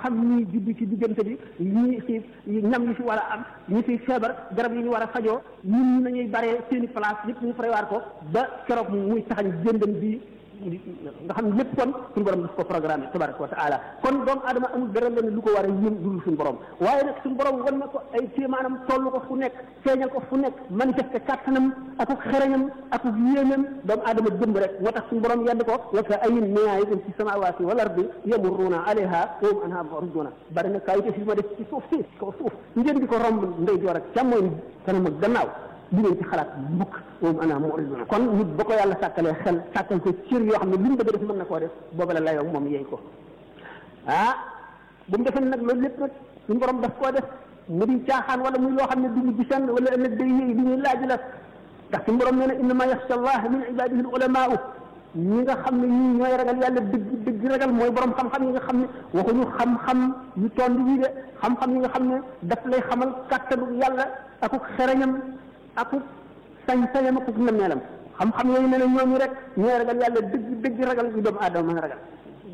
xam ñi juddu ci diggante bi ñi xiif ñam yi fi war a am ñi fi feebar garab yi ñu war a fajoo ñun ñi nañuy baree seeni place yëpp ñu prévoir ko ba keroog muy taxañ jëndam bi nga xam ne lépp kon suñu borom daf ko programme tabaraka wa taala kon doomu adama amul dara leen lu ko war a yëm dul suñu borom waaye nag suñu borom wan na ko ay kéemaanam toll ko fu nekk feeñal ko fu nekk manifesté kàttanam akuk xereñam akuk yéenam doomu adama jëmb rek moo tax suñu borom yedd ko wa ka ayin min ayatin fi samawati wal ardi yamurruuna alayha wa hum anha mu'riduna bari na kaay fi ma def ci suuf si kaw suuf ngeen di ko romb ndey joor ak càmmooñ kanam ak gannaaw li ngeen ci xalaat mbukk moom ana muriduna kon nit ba ko yàlla sàkkalee xel sàkkal ko cër yoo xam ne li mu bëgg def mën na koo def booba la layoo moom yeey ko ah bu mu defee nag loolu lépp nag suñu borom daf koo def mu di caaxaan wala muy loo xam ne du ñu gisan wala ëllëg day yéey li ñuy laaj la ndax suñu borom nee na innama yaxsha allah min ibadihi al ulamaau ñi nga xam ne ñii ñooy ragal yàlla dëgg dëgg ragal mooy borom xam-xam yi nga xam ne waxuñu xam-xam yu tond yi de xam-xam yi nga xam ne daf lay xamal kàttanu yàlla akuk xereñam akuk sañ-sañam akuk nammeelam xam-xam yooyu ne ne ñooñu rek ñooy ragal yàlla dëgg dëgg ragal yu doomu aadama mën a ragal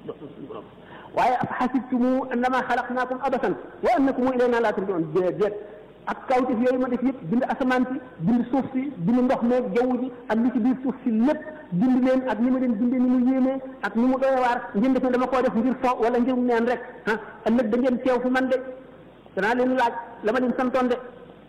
waaye af xasibtumu annama xalaqnaakum abasan wa annakum ilayna laa turjaun déet ak kawtif yooyu ma def yëpp bind asamaan si bind suuf si bind ndox meeg jaww ji ak li ci biir suuf si lépp bind leen ak ni ma leen bindee ni mu yéemee ak ni mu doy waar ngeen def ne dama koo def ngir fo wala ngir neen rek ah ëllëg da ngeen teew fi man de danaa leen laaj la ma leen santoon de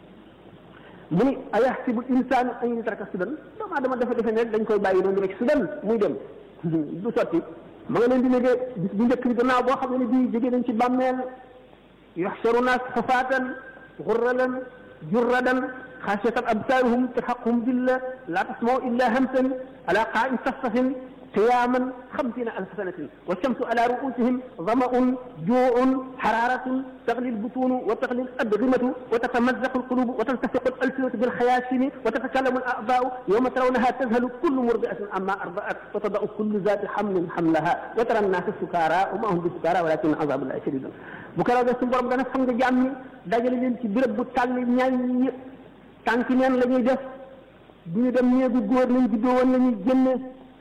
mu ni ayaxsibu insaanu an yutraka sudan doomu aadama dafa defe ne rek dañ koy bàyyi noonu rek sudan muy dem du sotti ma nga leen di négee bis bu njëkk bi gannaaw boo xam ne bii jógee nañ ci bàmmeel yuxsaru naas xufaatan xurralan jurradan xaasiyatan absaaruhum tarhaquhum dilla laa tasmau illa hamsan ala qaa'in safsafin قياما خمسين ألف سنة والشمس على رؤوسهم ظمأ جوع حرارة تغلي البطون وتغلي الأدغمة وتتمزق القلوب وتلتصق الألسنة بالخياشم وتتكلم الأعضاء يوم ترونها تذهل كل مرضعة عما أرضعت وتضع كل ذات حمل حملها وترى الناس سكارى وما هم بسكارى ولكن عذاب الله شديد bu ko ragal suñu borom dana xam nga jàmm ñi dajale leen ci béréb bu tàll ñaañ ñi tànki neen la ñuy def du ñu dem néegu góor lañ juddoo woon la ñuy génne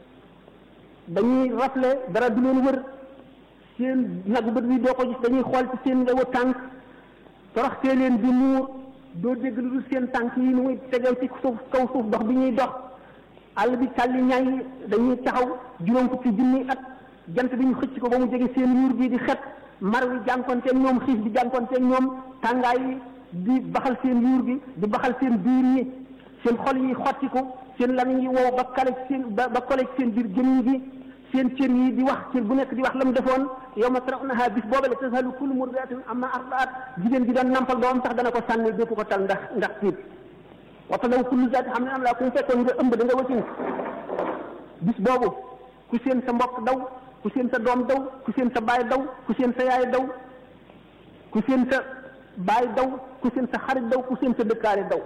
dañuy rafle dara du leen wër seen nagu bët bi doo ko gis dañuy xool ci seen ndewu tànk toroxtee leen di muur doo dégg lu dul seen tànk yi nu muy tegal ci suuf kaw suuf dox bi ñuy dox àll bi tàlli ñaay yi dañuy taxaw juróom fukki junni at jant bi ñu xëcc ko ba mu jege seen yuur bii di xet mar wi jànkonteeg ñoom xiif bi jànkonteeg ñoom tàngaay yi di baxal seen yuur gi di baxal seen biir yi seen xol yi xottiku seen lamiñ yi wow ba kale seen ba ba kole seen biir gémmiñ gi seen cër yi di wax cër bu nekk di wax la mu defoon yow ma tarawnaha bis boobale tashalu kullu murdiatin amma ardaat jigéen ji doon nampal doom sax dana ko sànni dootu ko tal ndax ndax tiit waxta daw kullu zaati xam ne am laa ku mu fekkoon nga ëmb da nga wasin bis boobu ku seen sa mbokk daw ku seen sa doom daw ku seen sa baay daw ku seen sa yaay daw ku seen sa baay daw ku seen sa xarit daw ku seen sa dëkkaale daw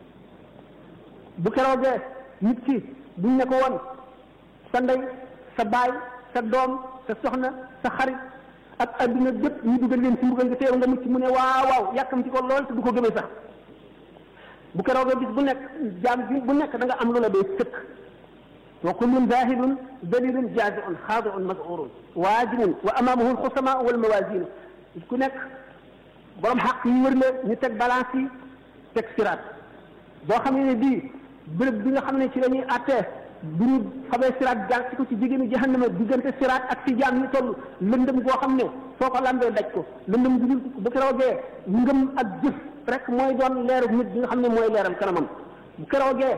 bu keroogee nit ki buñ ne ko woon sa ndey sa baay sa doom sa soxna sa xarit ak adduna bépp ñu dugal leen ci mbugal nga teew nga mucc mu ne waaw waaw yàkkam ci ko lool te du ko gëmee sax bu keroogee bis bu nekk jaam bi bu nekk da nga am lu la dee sëkk wa kullun zahidun dalilun jaziun xaadiun mazurun waajibun wa amaamahu alxusama wal mawasinu ku nekk borom xaq yi wër la ñu teg balance yi teg siraat boo xam ne bii bërëb bi nga xam ne ci la ñuy àttee bu ñu xamee siraat jaar ci ko ci jigéenu jahannama diggante siraat ak fi jaam ñi toll lëndëm goo xam ne foo ko lambee daj ko lëndëm gu bu keroogee ngëm ak jëf rek mooy doon leeru nit bi nga xam ne mooy leeral kanamam bu keroogee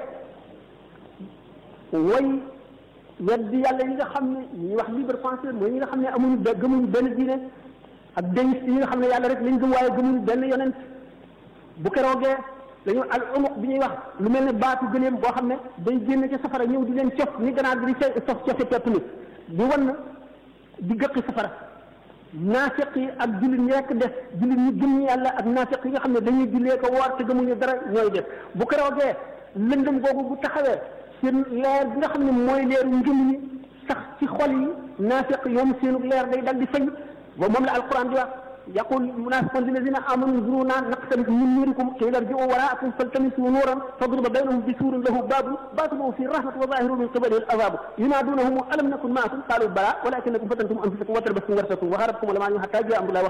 way weddi yàlla yi nga xam ne ñuy wax libre penseur mooy ñi nga xam ne amuñu gëmuñu benn diine ak déniste yi nga xam ne yàlla rek lañ gëm waaye gëmuñu benn yonent bu keroogee dañu al umuq bi ñuy wax lu mel ne baatu gëleem boo xam ne day génn ci safara ñëw di leen cof ni ganaar bi di sof cofe pepp ni di wan di gëqi safara naafiq yi ak jullit ñi rekk def jullit ñi gëm yàlla ak naafiq yi nga xam ne dañuy jullee ko woor te gëmuñu dara ñooy def bu keroogee lëndëm googu bu taxawee seen leer bi nga xam ne mooy leeru ngëm ñi sax ci xol yi naafiq yoom seenu leer day dal di fañ ba moom la alquran di wax يقول المنافقون للذين امنوا انظرونا نقتبس من نوركم قيل ارجعوا وراءكم فالتمسوا نورا فاضرب بينهم بسور له باب باطنه في الرحمه وظاهره من قبله العذاب ينادونهم الم نكن معكم قالوا بلى ولكنكم فتنتم انفسكم وتربستم ورثكم وهربكم الاماني حتى جاء امر الله